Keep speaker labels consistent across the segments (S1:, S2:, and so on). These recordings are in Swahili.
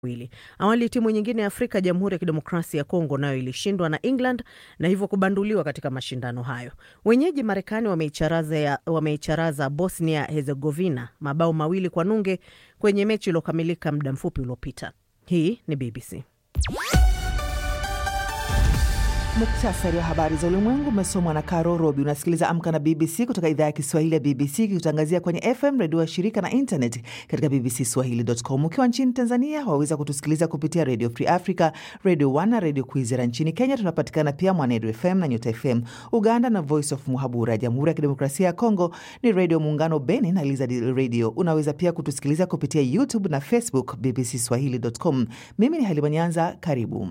S1: wili. Awali timu nyingine ya Afrika, Jamhuri ya Kidemokrasia ya Kongo, nayo ilishindwa na England na hivyo kubanduliwa katika mashindano hayo. Wenyeji Marekani wameicharaza wameicharaza Bosnia Herzegovina mabao mawili kwa nunge kwenye mechi iliyokamilika muda mfupi uliopita. Hii ni BBC.
S2: Muktasari wa habari za ulimwengu umesomwa na Caro Robi. Unasikiliza Amka na BBC kutoka idhaa ya Kiswahili ya BBC ikikutangazia kwenye FM redio wa shirika na internet katika bbcswahili.com. Ukiwa nchini Tanzania waweza kutusikiliza kupitia Radio Free Africa, Radio One na Radio Kwizera. Nchini Kenya tunapatikana pia Mwanedu FM na Nyota FM. Uganda na Voice of Muhabura. Jamhuri ya Kidemokrasia ya Kongo ni Radio Muungano Beni na Lizard Radio. Unaweza pia kutusikiliza kupitia YouTube na Facebook bbcswahili.com. Mimi ni Halima Nyanza, karibu.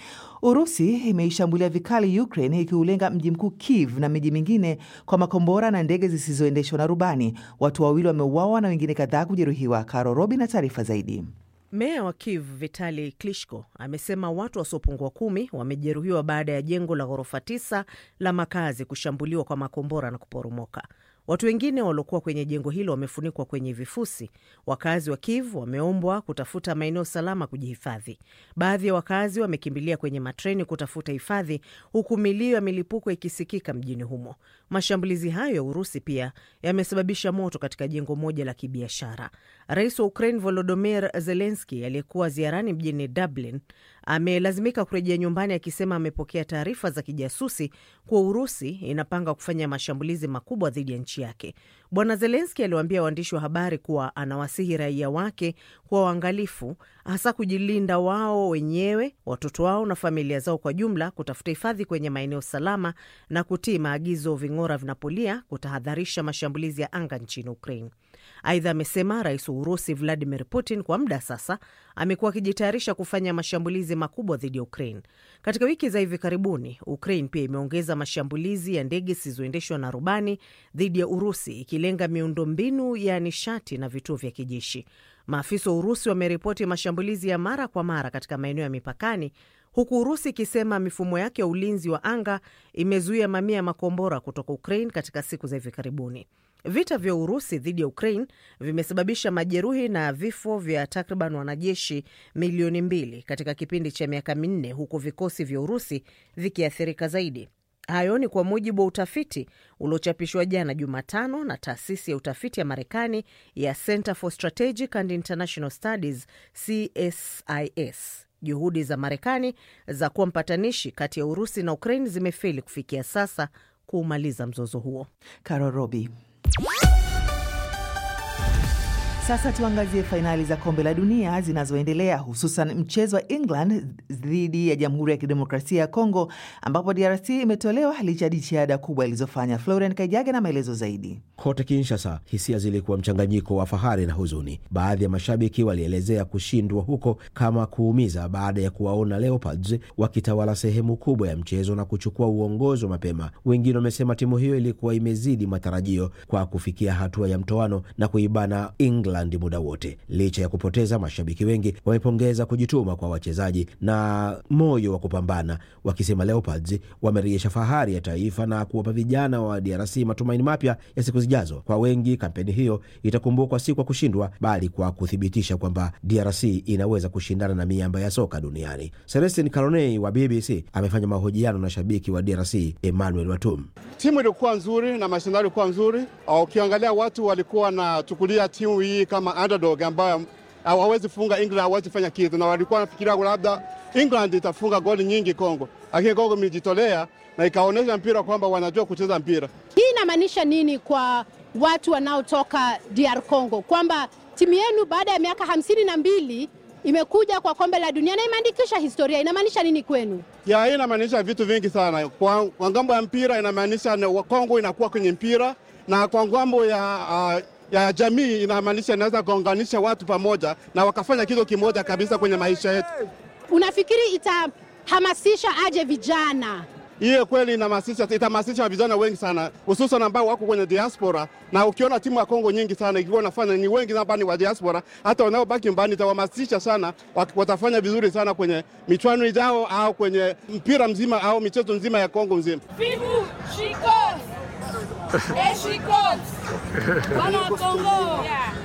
S2: Urusi imeishambulia vikali Ukraine ikiulenga mji mkuu Kiev na miji mingine kwa makombora na ndege zisizoendeshwa na rubani. Watu wawili wameuawa na wengine kadhaa kujeruhiwa. Karo Robi na taarifa zaidi.
S1: Meya wa Kiev Vitali Klitschko amesema watu wasiopungua kumi wamejeruhiwa baada ya jengo la ghorofa tisa la makazi kushambuliwa kwa makombora na kuporomoka. Watu wengine waliokuwa kwenye jengo hilo wamefunikwa kwenye vifusi. Wakazi wa Kiev wameombwa kutafuta maeneo salama kujihifadhi. Baadhi ya wakazi wamekimbilia kwenye matreni kutafuta hifadhi, huku milio ya milipuko ikisikika mjini humo. Mashambulizi hayo ya Urusi pia yamesababisha moto katika jengo moja la kibiashara. Rais wa Ukraine Volodymyr Zelensky aliyekuwa ziarani mjini Dublin amelazimika kurejea nyumbani akisema amepokea taarifa za kijasusi kuwa Urusi inapanga kufanya mashambulizi makubwa dhidi ya nchi yake. Bwana Zelenski aliwaambia waandishi wa habari kuwa anawasihi raia wake kuwa waangalifu, hasa kujilinda wao wenyewe, watoto wao na familia zao kwa jumla, kutafuta hifadhi kwenye maeneo salama na kutii maagizo ving'ora vinapolia, kutahadharisha mashambulizi ya anga nchini Ukraine. Aidha, amesema rais wa Urusi Vladimir Putin kwa muda sasa amekuwa akijitayarisha kufanya mashambulizi makubwa dhidi ya Ukraine. Katika wiki za hivi karibuni, Ukraine pia imeongeza mashambulizi ya ndege zisizoendeshwa na rubani dhidi ya Urusi, ikilenga miundombinu ya nishati na vituo vya kijeshi. Maafisa wa Urusi wameripoti mashambulizi ya mara kwa mara katika maeneo ya mipakani, huku Urusi ikisema mifumo yake ya ulinzi wa anga imezuia mamia ya makombora kutoka Ukraine katika siku za hivi karibuni. Vita vya Urusi dhidi ya Ukraine vimesababisha majeruhi na vifo vya takriban wanajeshi milioni mbili katika kipindi cha miaka minne, huku vikosi vya Urusi vikiathirika zaidi. Hayo ni kwa mujibu wa utafiti uliochapishwa jana Jumatano na taasisi ya utafiti ya Marekani ya Center for Strategic and International Studies, CSIS. Juhudi za Marekani za kuwa mpatanishi kati ya Urusi na Ukraine zimefeli kufikia sasa kuumaliza mzozo huo.
S2: Karo Robi. Sasa tuangazie fainali za kombe la dunia zinazoendelea hususan mchezo wa England dhidi ya Jamhuri ya Kidemokrasia ya Kongo ambapo DRC imetolewa licha ya jitihada kubwa ilizofanya. Florian Kaijage na maelezo zaidi.
S3: Kote Kinshasa, hisia zilikuwa mchanganyiko wa fahari na huzuni. Baadhi ya mashabiki walielezea kushindwa huko kama kuumiza baada ya kuwaona Leopards wakitawala sehemu kubwa ya mchezo na kuchukua uongozi wa mapema. Wengine wamesema timu hiyo ilikuwa imezidi matarajio kwa kufikia hatua ya mtoano na kuibana England muda wote. Licha ya kupoteza, mashabiki wengi wamepongeza kujituma kwa wachezaji na moyo wa kupambana, wakisema Leopards wamerejesha fahari ya taifa na kuwapa vijana wa DRC matumaini mapya ya siku zijazo. Kwa wengi, kampeni hiyo itakumbukwa si kwa kushindwa, bali kwa kuthibitisha kwamba DRC inaweza kushindana na miamba ya soka duniani. Celestin Caronei wa BBC amefanya mahojiano na shabiki wa DRC Emmanuel Watum.
S4: Timu ilikuwa nzuri na mashindano ilikuwa nzuri. Ukiangalia watu walikuwa wanachukulia timu hii kama underdog ambayo hawawezi funga England, hawawezi fanya kitu, na walikuwa wanafikiria labda England itafunga goli nyingi Kongo, lakini Kongo imejitolea na ikaonyesha mpira kwamba wanajua kucheza mpira.
S5: Hii inamaanisha nini kwa watu wanaotoka DR Congo, kwamba timu yenu baada ya miaka hamsini na mbili imekuja kwa kombe la dunia na imeandikisha historia. Inamaanisha nini kwenu?
S4: Ya, hii inamaanisha vitu vingi sana. Kwa, kwa ngambo ya mpira inamaanisha Kongo inakuwa kwenye mpira, na kwa ngambo ya uh, ya jamii inamaanisha inaweza kuunganisha watu pamoja na wakafanya kitu kimoja kabisa kwenye maisha yetu.
S5: Unafikiri itahamasisha aje vijana?
S4: Hiyo kweli inahamasisha, itahamasisha vijana wengi sana, hususan ambao wako kwenye diaspora. Na ukiona timu ya Kongo nyingi sana ikiwa nafanya ni wengi ambao ni wa diaspora, hata wanaobaki mbani itawahamasisha sana, watafanya vizuri sana kwenye michuano ijao au kwenye mpira mzima au michezo nzima ya Kongo mzima.
S6: Vivu Chicos! Et Chicos! Wana Kongo! Yeah.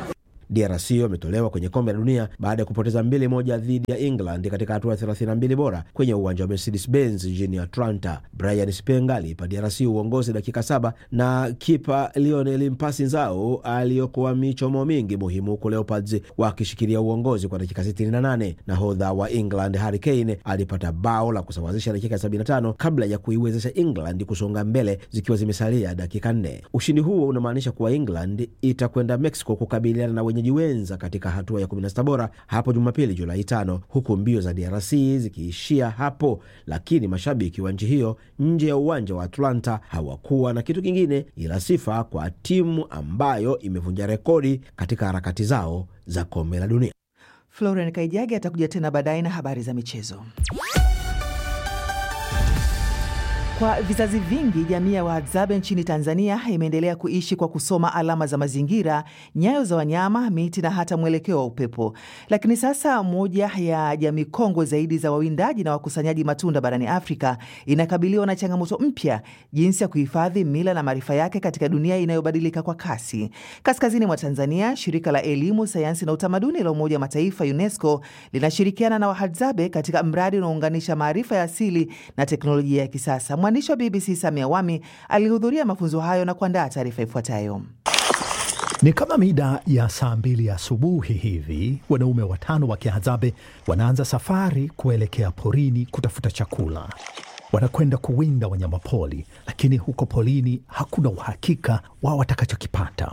S3: DRC wametolewa kwenye kombe la dunia baada ya kupoteza mbili moja dhidi ya England katika hatua ya 32 bora kwenye uwanja wa Mercedes Benz jijini Atlanta. Brian Spenga aliipa DRC uongozi dakika saba na kipa Lionel Mpasi Nzao aliyokuwa michomo mingi muhimu, huku Leopards wakishikilia uongozi kwa dakika 68. Nahodha wa England Harry Kane alipata bao la kusawazisha dakika 75 kabla ya kuiwezesha England kusonga mbele zikiwa zimesalia dakika nne. Ushindi huo unamaanisha kuwa England itakwenda Mexico kukabiliana na wenyeji wenza katika hatua ya 16 bora hapo Jumapili Julai tano, huku mbio za DRC zikiishia hapo, lakini mashabiki wa nchi hiyo nje ya uwanja wa Atlanta hawakuwa na kitu kingine ila sifa kwa timu ambayo imevunja rekodi katika harakati zao za kombe la dunia.
S2: Florian Kaijage atakuja tena baadaye na habari za michezo. Kwa vizazi vingi jamii ya Wahadzabe nchini Tanzania imeendelea kuishi kwa kusoma alama za mazingira, nyayo za wanyama, miti na hata mwelekeo wa upepo. Lakini sasa moja ya jamii kongwe zaidi za wawindaji na wakusanyaji matunda barani Afrika inakabiliwa na changamoto mpya, jinsi ya kuhifadhi mila na maarifa yake katika dunia inayobadilika kwa kasi. Kaskazini mwa Tanzania, shirika la elimu, sayansi na utamaduni la Umoja wa Mataifa UNESCO linashirikiana na Wahadzabe katika mradi unaounganisha maarifa ya asili na teknolojia ya kisasa. Mwandishi wa BBC Samia Wami alihudhuria mafunzo hayo na kuandaa taarifa ifuatayo.
S6: Ni kama mida ya saa mbili asubuhi hivi, wanaume watano wa Kihadzabe wanaanza safari kuelekea porini kutafuta chakula. Wanakwenda kuwinda wanyama poli, lakini huko polini hakuna uhakika wa watakachokipata.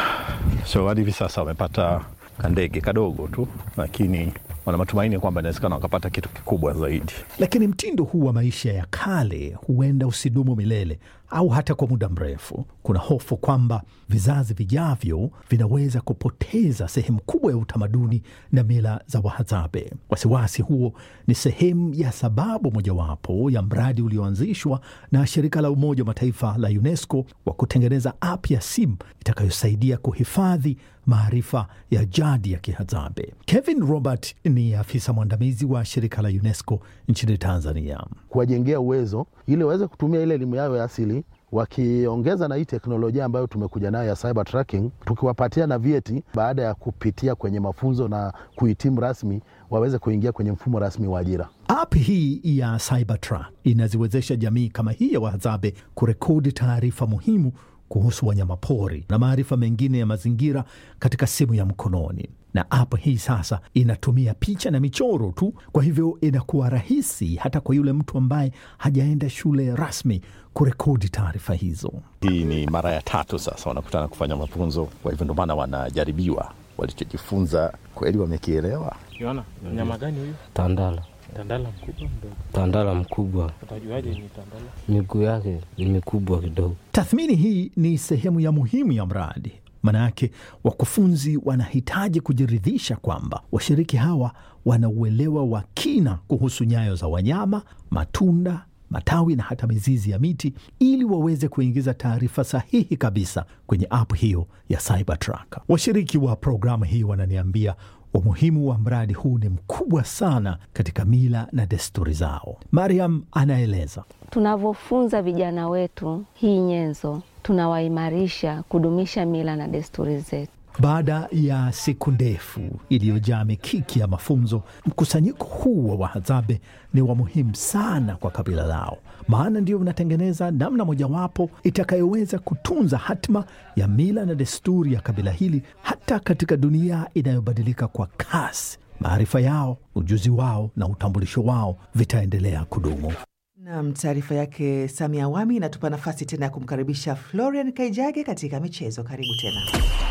S7: So hadi hivi sasa wamepata kandege kadogo tu, lakini wana matumaini kwamba inawezekana wakapata kitu kikubwa zaidi.
S6: Lakini mtindo huu wa maisha ya kale huenda usidumu milele au hata kwa muda mrefu. Kuna hofu kwamba vizazi vijavyo vinaweza kupoteza sehemu kubwa ya utamaduni na mila za Wahadzabe. Wasiwasi huo ni sehemu ya sababu mojawapo ya mradi ulioanzishwa na shirika la Umoja wa Mataifa la UNESCO wa kutengeneza app ya simu itakayosaidia kuhifadhi maarifa ya jadi ya Kihadzabe. Kevin Robert ni afisa mwandamizi wa shirika la UNESCO nchini Tanzania.
S8: kuwajengea uwezo ili waweze kutumia ile elimu yao ya asili wakiongeza na hii teknolojia ambayo tumekuja nayo ya cyber tracking, tukiwapatia na vyeti baada ya kupitia kwenye mafunzo na kuhitimu rasmi, waweze kuingia kwenye mfumo rasmi wa ajira.
S6: App hii ya Cybertruck inaziwezesha jamii kama hii ya Wahadzabe kurekodi taarifa muhimu kuhusu wanyamapori na maarifa mengine ya mazingira katika simu ya mkononi. Na app hii sasa inatumia picha na michoro tu, kwa hivyo inakuwa rahisi hata kwa yule mtu ambaye hajaenda shule rasmi kurekodi taarifa hizo.
S7: Hii ni mara ya tatu sasa wanakutana kufanya mafunzo, kwa hivyo ndio maana wanajaribiwa walichojifunza kweli wamekielewa.
S9: Unaona mnyama gani huyu?
S10: Tandala,
S9: Tandala mkubwa mdogo?
S10: tandala mkubwa,
S9: Utajuaje ni tandala?
S10: miguu yake ni mikubwa kidogo.
S6: Tathmini hii ni sehemu ya muhimu ya mradi. Maanayake wakufunzi wanahitaji kujiridhisha kwamba washiriki hawa wana uelewa wa kina kuhusu nyayo za wanyama, matunda, matawi na hata mizizi ya miti, ili waweze kuingiza taarifa sahihi kabisa kwenye app hiyo ya Cybertruck. Washiriki wa programu hii wananiambia umuhimu wa mradi huu ni mkubwa sana katika mila na desturi zao. Mariam anaeleza.
S11: Tunavyofunza vijana wetu hii nyenzo, tunawaimarisha kudumisha mila na desturi zetu.
S6: Baada ya siku ndefu iliyojaa mikiki ya mafunzo, mkusanyiko huu wa Wahadzabe ni wa muhimu sana kwa kabila lao, maana ndio unatengeneza namna mojawapo itakayoweza kutunza hatma ya mila na desturi ya kabila hili hata katika dunia inayobadilika kwa kasi. Maarifa yao, ujuzi wao na utambulisho wao vitaendelea kudumu.
S2: Nam, taarifa yake Samia Awami inatupa nafasi tena ya kumkaribisha Florian Kaijage katika michezo. Karibu tena.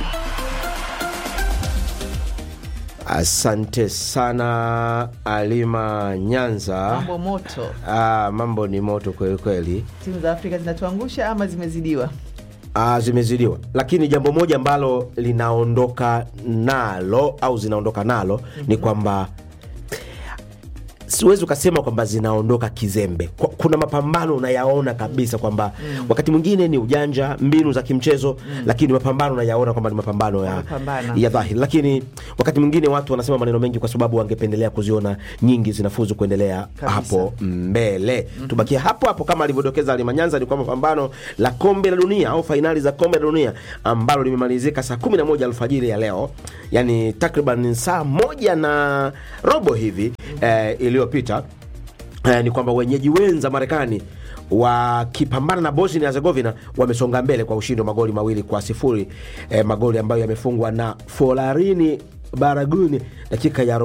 S3: Asante sana Alima Nyanza.
S2: Mambo moto,
S3: Ah, mambo ni moto kweli kweli.
S2: timu za Afrika zinatuangusha ama zimezidiwa?
S3: Ah, zimezidiwa, lakini jambo moja ambalo linaondoka nalo au zinaondoka nalo ni kwamba siwezi ukasema kwamba zinaondoka kizembe. Kwa- Kuna mapambano unayaona kabisa kwamba
S2: Mm.
S3: wakati mwingine ni ujanja, mbinu za kimchezo
S2: Mm.
S3: lakini mapambano unayaona kwamba ni mapambano ya,
S2: Wamepambana.
S3: ya dhahiri, lakini wakati mwingine watu wanasema maneno mengi kwa sababu wangependelea kuziona nyingi zinafuzu kuendelea
S2: Kabisa.
S3: hapo mbele. Tubakia hapo hapo kama alivyodokeza Alimanyanza, ni kwamba pambano la kombe la dunia au fainali za kombe la dunia ambalo limemalizika saa 11 alfajiri ya leo, yani takriban saa moja na robo hivi eh, iliyopita eh, ni kwamba wenyeji wenza Marekani wakipambana na Bosnia Herzegovina wamesonga mbele kwa ushindi wa magoli mawili kwa sifuri eh, magoli ambayo yamefungwa na Folarini Baraguni dakika ya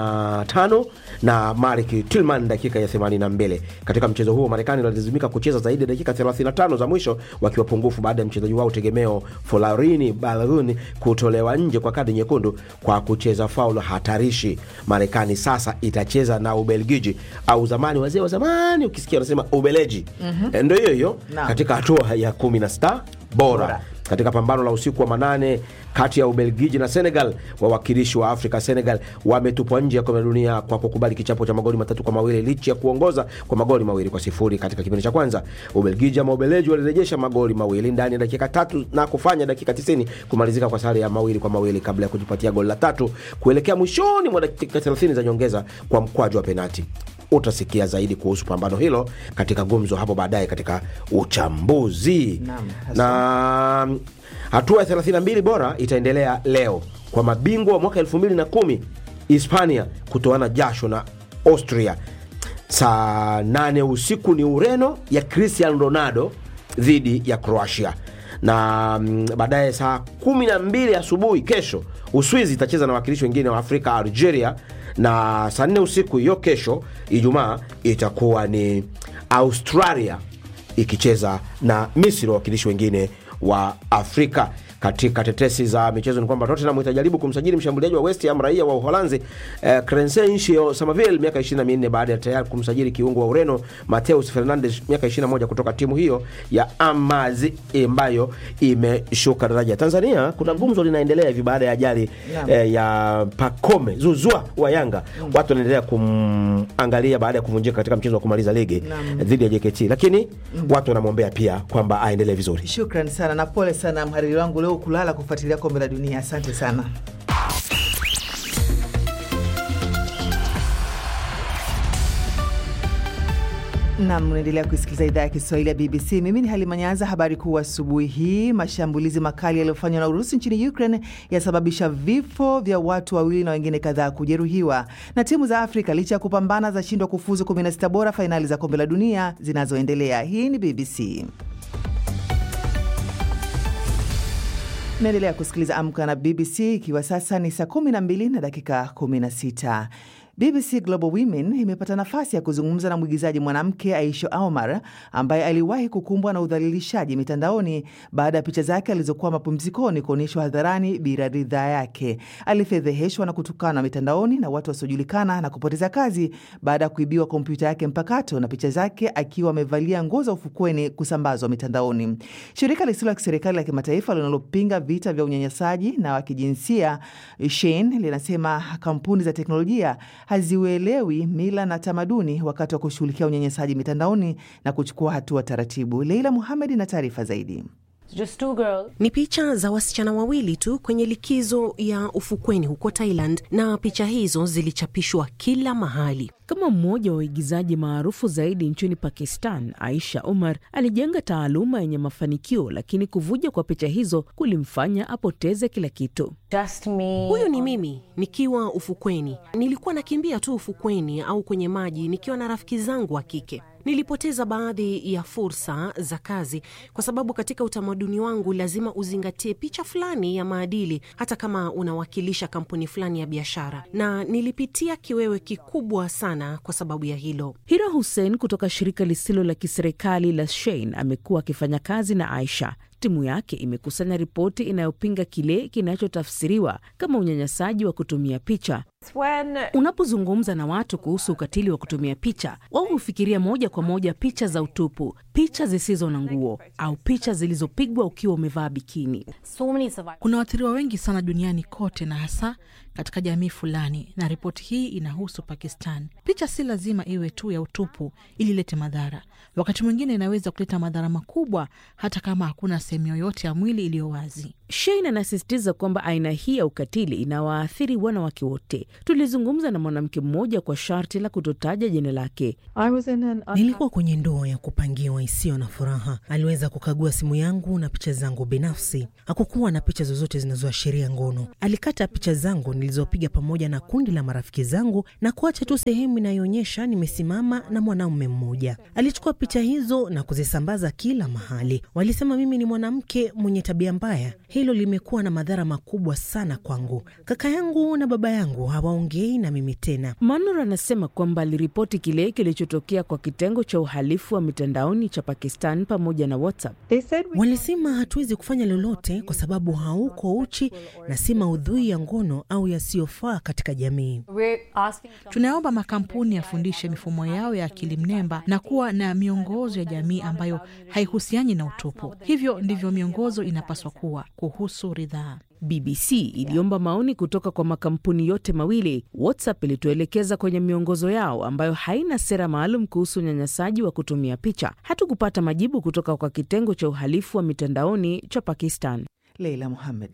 S3: 45 na Marik Tilman dakika ya 82. Katika mchezo huo Marekani walilazimika kucheza zaidi ya dakika 35 za mwisho wakiwa pungufu baada ya mchezaji wao tegemeo Folarini Baraguni kutolewa nje kwa kadi nyekundu kwa kucheza faulu hatarishi. Marekani sasa itacheza na Ubelgiji au zamani, wazee wa zamani ukisikia wanasema Ubeleji.
S2: Mhm.
S3: Eh, Ndio hiyo hiyo
S2: Naam.
S3: katika hatua ya 16 bora
S2: Bora.
S3: katika pambano la usiku wa manane kati ya Ubelgiji na Senegal, wawakilishi wa Afrika Senegal wametupwa nje ya kombe la dunia kwa kukubali kichapo cha magoli matatu kwa mawili licha ya kuongoza kwa magoli mawili kwa sifuri katika kipindi cha kwanza. Ubelgiji ama Ubeleji walirejesha magoli mawili ndani ya dakika tatu na kufanya dakika 90 kumalizika kwa sare ya mawili kwa mawili kabla ya kujipatia goli la tatu kuelekea mwishoni mwa dakika 30 za nyongeza kwa mkwaju wa penati. Utasikia zaidi kuhusu pambano hilo katika gumzo hapo baadaye katika uchambuzi
S2: Naam,
S3: na mm, hatua ya 32 bora itaendelea leo kwa mabingwa wa mwaka 2010 Hispania kutoana jasho na Austria. Saa 8 usiku ni Ureno ya Cristiano Ronaldo dhidi ya Croatia, na mm, baadaye saa 12 asubuhi kesho Uswizi itacheza na wakilishi wengine wa Afrika Algeria, na saa 4 usiku hiyo kesho Ijumaa itakuwa ni Australia ikicheza na Misri, wawakilishi wengine wa Afrika. Katika tetesi za michezo ni kwamba Tottenham itajaribu kumsajili mshambuliaji wa West Ham raia wa Uholanzi eh, Crescencio Somerville miaka 24 baada ya tayari kumsajili kiungo wa Ureno Mateus Fernandes miaka 21 kutoka timu hiyo ya Amazi ambayo imeshuka daraja. Tanzania kuna gumzo linaendelea hivi baada ya ajali
S2: Naam.
S3: eh, ya Pacome Zuzwa wa Yanga. Watu wanaendelea kumangalia baada ya kuvunjika katika mchezo wa kumaliza ligi
S2: Naam.
S3: eh, dhidi ya JKT, lakini watu wanamwombea pia kwamba aendelee vizuri.
S2: Shukran sana na pole sana mhariri wangu leo kulala kufuatilia kombe la dunia. Asante sana. Nam, unaendelea kusikiliza idhaa ya Kiswahili ya BBC. Mimi ni Halima Nyanza. Habari kuu asubuhi hii: mashambulizi makali yaliyofanywa na Urusi nchini Ukraine yasababisha vifo vya watu wawili na wengine kadhaa kujeruhiwa. Na timu za Afrika licha ya kupambana zashindwa kufuzu 16 bora fainali za kombe la dunia zinazoendelea. Hii ni BBC. Naendelea kusikiliza Amka na BBC ikiwa sasa ni saa 12 na dakika 16. BBC Global Women imepata nafasi ya kuzungumza na mwigizaji mwanamke Aisha Omar ambaye aliwahi kukumbwa na udhalilishaji mitandaoni baada ya picha zake alizokuwa mapumzikoni kuonyeshwa hadharani bila ridhaa yake. Alifedheheshwa na kutukana mitandaoni na watu wasiojulikana na kupoteza kazi baada ya kuibiwa kompyuta yake mpakato na picha zake akiwa amevalia nguo za ufukweni kusambazwa mitandaoni. Shirika lisilo la kiserikali la kimataifa linalopinga vita vya unyanyasaji na wa kijinsia Shein linasema kampuni za teknolojia haziuelewi mila na tamaduni wakati wa kushughulikia unyanyasaji mitandaoni na kuchukua hatua taratibu. Leila Muhamed na taarifa zaidi.
S12: Ni picha za wasichana wawili tu kwenye likizo ya ufukweni huko Thailand, na picha hizo zilichapishwa kila mahali.
S13: Kama mmoja wa waigizaji maarufu zaidi nchini Pakistan, Aisha Umar alijenga taaluma yenye mafanikio, lakini kuvuja kwa picha hizo kulimfanya apoteze kila kitu.
S12: Huyu ni mimi nikiwa ufukweni. Nilikuwa nakimbia tu ufukweni au kwenye maji nikiwa na rafiki zangu wa kike. Nilipoteza baadhi ya fursa za kazi kwa sababu katika utamaduni wangu lazima uzingatie picha fulani ya maadili, hata kama unawakilisha kampuni fulani ya biashara, na nilipitia kiwewe kikubwa sana kwa sababu ya hilo.
S13: Hira Hussein kutoka shirika lisilo la kiserikali la Shein amekuwa akifanya kazi na Aisha. Timu yake imekusanya ripoti inayopinga kile kinachotafsiriwa kama unyanyasaji wa kutumia picha. Unapozungumza na watu kuhusu ukatili wa kutumia picha, wao hufikiria moja kwa moja picha za utupu, picha zisizo na nguo au picha zilizopigwa ukiwa umevaa bikini.
S14: Kuna waathiriwa wengi sana duniani kote na hasa katika jamii fulani, na ripoti hii inahusu Pakistan. Picha si lazima iwe tu ya utupu ili ilete madhara. Wakati mwingine inaweza kuleta madhara makubwa, hata kama hakuna sehemu yoyote ya mwili iliyo wazi.
S13: Shane anasisitiza kwamba aina hii ya ukatili inawaathiri wanawake wote. Tulizungumza na mwanamke mmoja kwa sharti la kutotaja jina lake.
S15: Nilikuwa kwenye ndoa ya kupangiwa isiyo na furaha. Aliweza kukagua simu yangu na picha zangu binafsi. Hakukuwa na picha zozote zinazoashiria ngono. Alikata picha zangu nilizopiga pamoja na kundi la marafiki zangu na kuacha tu sehemu inayoonyesha nimesimama na mwanaume mmoja. Alichukua picha hizo na kuzisambaza kila mahali. Walisema mimi ni mwanamke mwenye tabia mbaya. Hilo limekuwa na madhara makubwa sana kwangu. Kaka yangu na baba yangu hawaongei na mimi tena.
S13: Manur anasema kwamba aliripoti kile kilichotokea kwa kitengo cha uhalifu wa mitandaoni cha Pakistan pamoja na WhatsApp.
S15: Walisema hatuwezi kufanya lolote kwa sababu hauko uchi na si maudhui ya ngono au yasiyofaa katika jamii.
S14: Tunaomba makampuni yafundishe mifumo yao ya akili mnemba na kuwa na miongozo ya jamii ambayo haihusiani na utupu. Hivyo ndivyo miongozo inapaswa kuwa kuhusu ridhaa.
S13: BBC iliomba maoni kutoka kwa makampuni yote mawili. WhatsApp ilituelekeza kwenye miongozo yao ambayo haina sera maalum kuhusu unyanyasaji wa kutumia picha. Hatukupata majibu kutoka kwa kitengo cha uhalifu wa mitandaoni cha Pakistan.
S2: Leila Muhamed.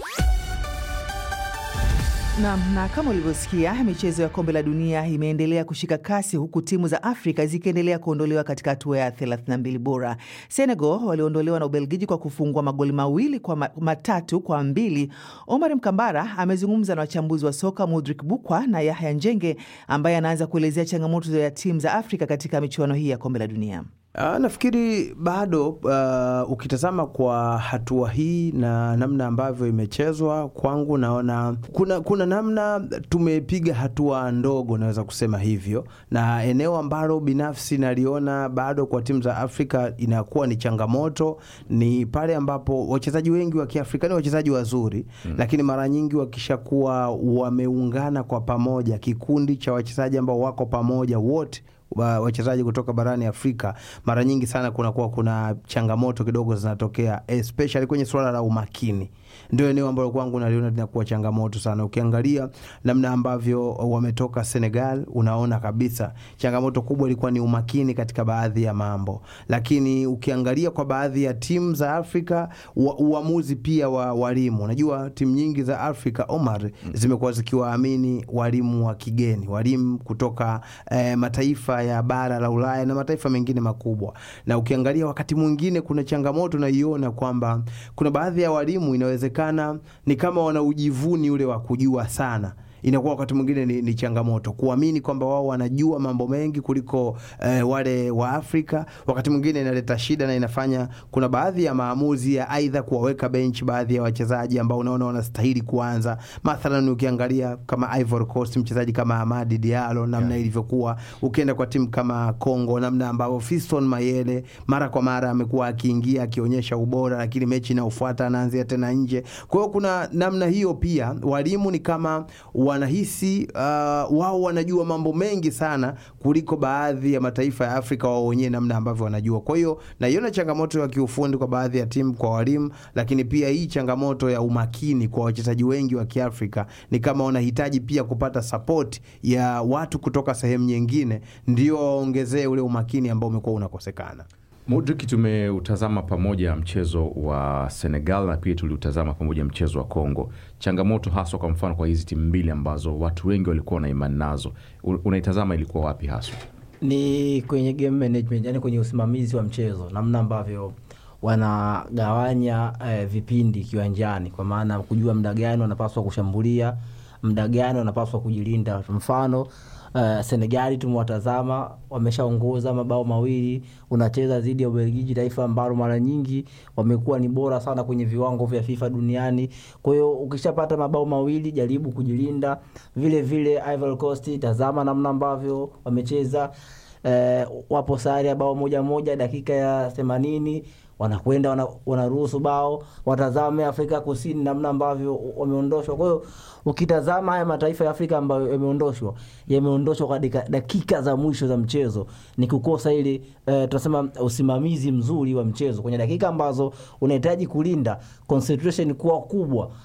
S2: Naam, na kama ulivyosikia, michezo ya kombe la dunia imeendelea kushika kasi huku timu za Afrika zikiendelea kuondolewa katika hatua ya 32 bora. Senegal waliondolewa na Ubelgiji kwa kufungwa magoli mawili kwa ma, matatu kwa mbili. Omar Mkambara amezungumza na wachambuzi wa soka Mudrik Bukwa na Yahya Njenge ambaye anaanza kuelezea changamoto ya timu za Afrika katika michuano hii ya kombe la dunia.
S3: Uh, nafikiri bado uh, ukitazama kwa hatua hii na namna ambavyo imechezwa, kwangu naona kuna, kuna namna tumepiga hatua ndogo, naweza kusema hivyo, na eneo ambalo binafsi naliona bado kwa timu za Afrika inakuwa ni changamoto ni pale ambapo wachezaji wengi wa Kiafrika ni wachezaji wazuri mm, lakini mara nyingi wakishakuwa wameungana kwa pamoja, kikundi cha wachezaji ambao wako pamoja wote wachezaji kutoka barani Afrika mara nyingi sana kunakuwa kuna changamoto kidogo zinatokea, especially kwenye suala la umakini. Ndio eneo ambalo kwangu naliona linakuwa changamoto sana. Ukiangalia namna ambavyo wametoka Senegal, unaona kabisa changamoto kubwa ilikuwa ni umakini katika baadhi ya mambo, lakini ukiangalia kwa baadhi ya timu za Afrika wa, uamuzi pia wa walimu. Unajua timu nyingi za Afrika Omar, zimekuwa zikiwaamini walimu wa kigeni, walimu kutoka eh, mataifa ya bara la Ulaya na mataifa mengine makubwa, na ukiangalia wakati mwingine kuna changamoto naiona kwamba kuna baadhi ya walimu inawezekana ni kama wana ujivuni ule wa kujua sana inakuwa wakati mwingine ni, ni changamoto kuamini kwamba wao wanajua mambo mengi kuliko eh, wale wa Afrika. Wakati mwingine inaleta shida na inafanya kuna baadhi ya maamuzi ya aidha kuwaweka bench baadhi ya wachezaji ambao unaona wanastahili kuanza. Mathalan, ukiangalia kama Ivory Coast, mchezaji kama Amadi Diallo namna yeah, ilivyokuwa. Ukienda kwa timu kama Congo, namna ambavyo Fiston Mayele mara kwa mara amekuwa akiingia akionyesha ubora, lakini mechi inayofuata anaanzia tena nje. Kwa hiyo kuna namna hiyo pia, walimu ni kama wanahisi uh, wao wanajua mambo mengi sana kuliko baadhi ya mataifa ya Afrika wao wenyewe namna ambavyo wanajua. Kwa hiyo naiona changamoto ya kiufundi kwa baadhi ya timu kwa walimu, lakini pia hii changamoto ya umakini kwa wachezaji wengi wa Kiafrika ni kama wanahitaji pia kupata support ya watu kutoka sehemu nyingine, ndio waongezee ule umakini ambao umekuwa unakosekana.
S16: Mudrik, tumeutazama pamoja mchezo wa Senegal na pia tuliutazama pamoja mchezo wa Congo. Changamoto haswa, kwa mfano, kwa hizi timu mbili ambazo watu wengi walikuwa na imani nazo, unaitazama ilikuwa wapi haswa?
S17: Ni kwenye game management, yani kwenye usimamizi wa mchezo, namna ambavyo wanagawanya eh, vipindi kiwanjani, kwa maana kujua muda gani wanapaswa kushambulia, muda gani wanapaswa kujilinda. Mfano Uh, Senegali tumewatazama wameshaongoza mabao mawili, unacheza dhidi ya Ubelgiji, taifa ambalo mara nyingi wamekuwa ni bora sana kwenye viwango vya FIFA duniani. Kwa hiyo ukishapata mabao mawili, jaribu kujilinda. Vile vile Ivory Coast, tazama namna ambavyo wamecheza. Uh, wapo sare ya bao moja moja dakika ya themanini wanakwenda wanaruhusu wana bao. Watazame Afrika Kusini namna ambavyo wameondoshwa. Kwa hiyo ukitazama haya mataifa ya Afrika ambayo yameondoshwa yameondoshwa kwa dakika za mwisho za mchezo, ni kukosa ile uh, tunasema usimamizi mzuri wa mchezo kwenye dakika ambazo unahitaji kulinda concentration kuwa kubwa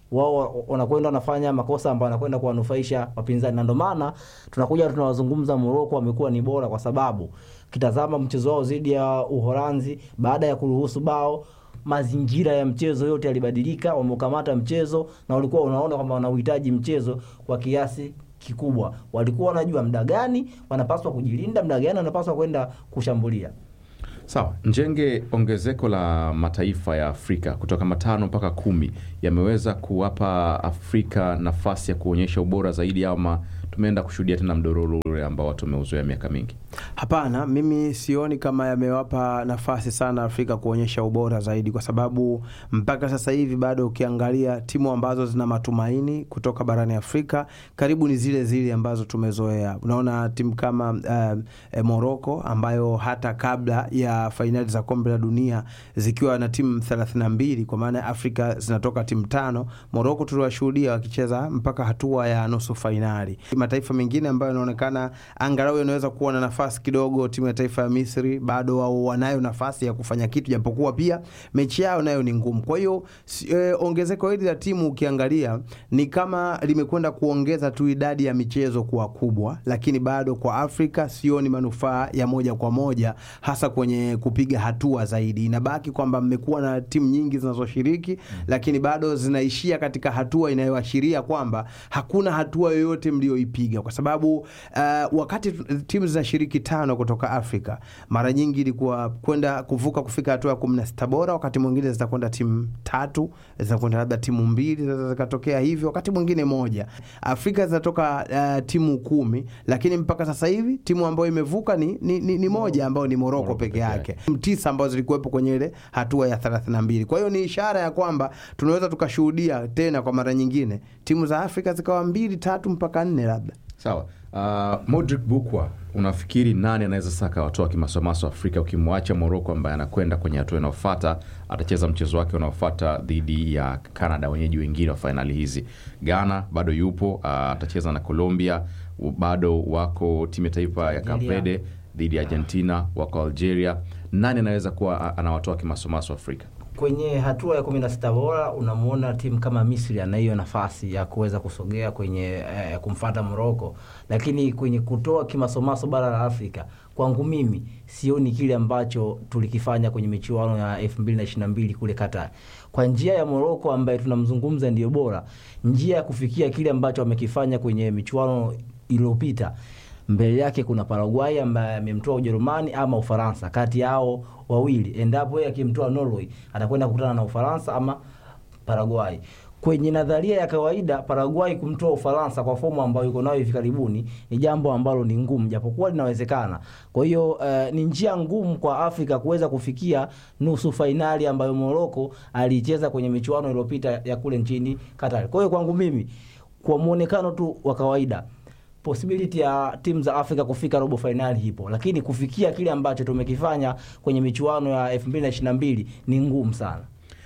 S17: wao wanakwenda wanafanya makosa ambayo wanakwenda kuwanufaisha wapinzani, na ndio maana tunakuja tunawazungumza Moroko wamekuwa ni bora, kwa sababu kitazama mchezo wao dhidi ya Uholanzi, baada ya kuruhusu bao mazingira ya mchezo yote yalibadilika, wameukamata mchezo na walikuwa unaona kwamba wanauhitaji mchezo kwa kiasi kikubwa. Walikuwa wanajua muda gani wanapaswa kujilinda, muda gani wanapaswa kwenda kushambulia.
S16: Sawa, Njenge, ongezeko la mataifa ya Afrika kutoka matano mpaka kumi yameweza kuwapa Afrika nafasi ya kuonyesha ubora zaidi, ama tumeenda kushuhudia tena mdororo ule ambao watu wameuzoea miaka mingi?
S18: Hapana, mimi sioni kama yamewapa nafasi sana Afrika kuonyesha ubora zaidi, kwa sababu mpaka sasa hivi bado ukiangalia timu ambazo zina matumaini kutoka barani Afrika karibu ni zile zile ambazo tumezoea. Unaona timu kama uh, eh, Morocco ambayo hata kabla ya fainali za kombe la dunia zikiwa na timu 32 kwa maana ya Afrika zinatoka timu tano, Morocco tuliwashuhudia wakicheza mpaka hatua ya nusu fainali. Mataifa mengine ambayo yanaonekana angalau yanaweza kuwa na nafasi kidogo, timu ya taifa ya Misri bado wao wanayo nafasi ya kufanya kitu, japokuwa pia mechi yao nayo ni ngumu. Kwa hiyo e, ongezeko hili la timu ukiangalia ni kama limekwenda kuongeza tu idadi ya michezo kuwa kubwa, lakini bado kwa Afrika sioni manufaa ya moja kwa moja, hasa kwenye kupiga hatua zaidi. Inabaki kwamba mmekuwa na timu nyingi zinazoshiriki, lakini bado zinaishia katika hatua inayoashiria kwamba hakuna hatua yoyote mlioipiga, kwa sababu uh, wakati timu zinashiriki tano kutoka Afrika mara nyingi ilikuwa kwenda kuvuka kufika hatua ya kumi na sita bora. Wakati mwingine zitakwenda timu tatu, zitakwenda labda timu mbili, zinaweza zikatokea hivyo, wakati mwingine moja. Afrika zinatoka uh, timu kumi, lakini mpaka sasa hivi timu ambayo imevuka ni, ni, ni, ni moja ambayo ni Moroko peke yake, timu tisa ambazo zilikuwepo kwenye ile hatua ya 32. Kwa hiyo ni ishara ya kwamba tunaweza tukashuhudia tena kwa mara nyingine timu za Afrika zikawa mbili tatu mpaka nne labda.
S16: Sawa. Uh, Modric Bukwa, unafikiri nani anaweza sasa akawatoa kimasomaso Afrika, ukimwacha Moroko ambaye anakwenda kwenye hatua inayofuata, atacheza mchezo wake unaofuata dhidi ya Canada, wenyeji wengine wa fainali hizi. Ghana bado yupo, uh, atacheza na Colombia, bado wako timu ya taifa ya Cape Verde dhidi ya Argentina, wako Algeria. Nani anaweza kuwa anawatoa kimasomaso Afrika?
S17: Kwenye hatua ya kumi na sita bora unamwona timu kama Misri ana hiyo nafasi ya kuweza kusogea kwenye eh, kumfata Moroko, lakini kwenye kutoa kimasomaso bara la Afrika kwangu mimi sioni kile ambacho tulikifanya kwenye michuano ya 2022 kule Qatar. Kwa njia ya Moroko ambaye tunamzungumza ndiyo bora, njia ya kufikia kile ambacho wamekifanya kwenye michuano iliyopita mbele yake kuna Paraguay ambaye amemtoa Ujerumani ama Ufaransa. Kati yao wawili, endapo yeye akimtoa Norway, atakwenda kukutana na Ufaransa ama Paraguay. Kwenye nadharia ya kawaida, Paraguay kumtoa Ufaransa kwa fomu ambayo yuko nayo hivi karibuni ni jambo ambalo ni ngumu, japokuwa linawezekana. Kwa hiyo uh, ni njia ngumu kwa Afrika kuweza kufikia nusu fainali ambayo Morocco alicheza kwenye michuano iliyopita ya kule nchini Qatar. Kwa hiyo kwangu mimi, kwa muonekano tu wa kawaida possibility ya timu za Afrika kufika robo fainali ipo, lakini kufikia kile ambacho tumekifanya kwenye michuano ya 2022 ni ngumu sana.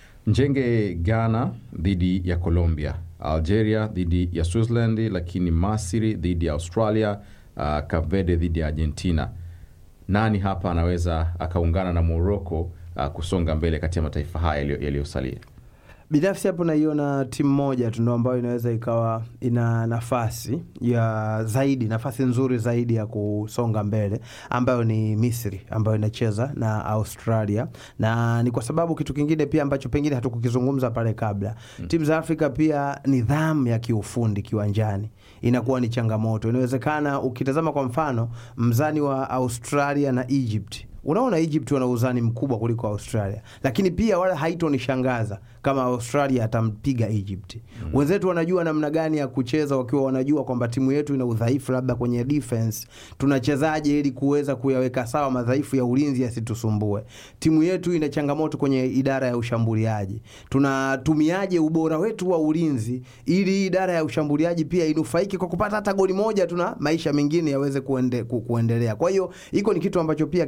S16: Njenge, Ghana dhidi ya Colombia, Algeria dhidi ya Switzerland, lakini Masri dhidi ya Australia, uh, Cape Verde dhidi ya Argentina. Nani hapa anaweza akaungana na Morocco uh, kusonga mbele kati ya mataifa haya yaliyosalia?
S18: Binafsi hapo naiona timu moja tu ndo ambayo inaweza ikawa ina nafasi ya zaidi, nafasi nzuri zaidi ya kusonga mbele, ambayo ni Misri ambayo inacheza na Australia, na ni kwa sababu kitu kingine pia ambacho pengine hatukukizungumza pale kabla hmm. Timu za Afrika pia nidhamu ya kiufundi kiwanjani inakuwa ni changamoto. Inawezekana ukitazama kwa mfano mzani wa Australia na Egypt Unaona, Egypt wana uzani mkubwa kuliko Australia, lakini pia wala haitonishangaza kama Australia atampiga Egypt. Mm. Wenzetu wanajua namna gani ya kucheza, wakiwa wanajua kwamba timu yetu ina udhaifu labda kwenye defense, tunachezaje ili kuweza kuyaweka sawa madhaifu ya ulinzi yasitusumbue. Timu yetu ina changamoto kwenye idara ya ushambuliaji, tunatumiaje ubora wetu wa ulinzi ili idara ya ushambuliaji pia inufaike kwa kupata hata goli moja, tuna maisha mengine yaweze kuende, ku, kuendelea. Kwa hiyo hiko ni kitu ambacho pia kinakosekana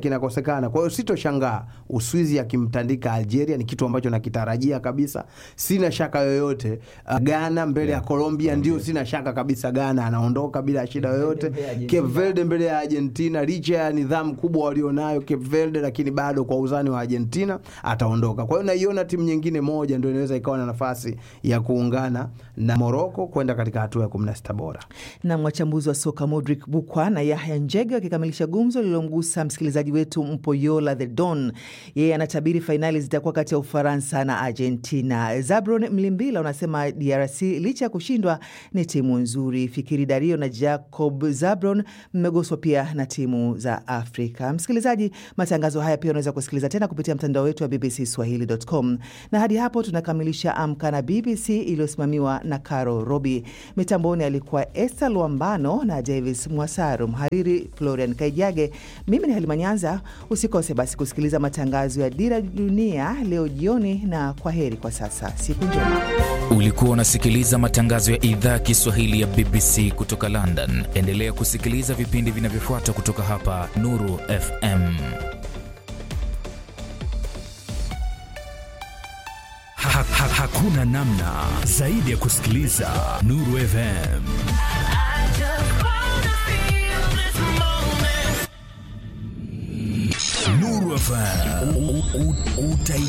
S18: inawezekana. Kwa hiyo sitoshangaa Uswizi akimtandika Algeria, ni kitu ambacho nakitarajia kabisa, sina shaka yoyote. Uh, Ghana mbele ya Colombia, ndio sina shaka kabisa, Ghana anaondoka bila shida yoyote. Cape Verde mbele ya Argentina, licha ya nidhamu kubwa walionayo Cape Verde, lakini bado kwa uzani wa Argentina ataondoka. Kwa hiyo naiona timu nyingine moja ndio inaweza ikawa na nafasi ya kuungana na Morocco kwenda katika hatua ya 16 bora.
S2: na wachambuzi wa soka Modric Bukwa na Yahya Njege wakikamilisha gumzo lililomgusa msikilizaji wetu Mpoyola the Don. Yeye anatabiri fainali zitakuwa kati ya Ufaransa na Argentina. Zabron Mlimbila unasema DRC licha ya kushindwa ni timu nzuri. Fikiri Dario na Jacob Zabron mmeguswa pia na timu za Afrika. Msikilizaji, matangazo haya pia unaweza kusikiliza tena kupitia mtandao wetu wa BBC Swahili.com, na hadi hapo tunakamilisha Amka na BBC iliyosimamiwa na Caro Robi. Mitamboni alikuwa Esther Luambano na Davis Mwasaru, mhariri Florian Kaijage. Mimi ni Halima Nyanza. Usikose basi kusikiliza matangazo ya Dira Dunia leo jioni, na kwa heri kwa sasa, siku njema.
S19: Ulikuwa unasikiliza matangazo ya idhaa ya Kiswahili ya BBC kutoka London. Endelea kusikiliza vipindi vinavyofuata kutoka hapa Nuru FM.
S20: Ha, ha, hakuna namna zaidi ya kusikiliza Nuru FM. Nuru FM. U- u- u- utai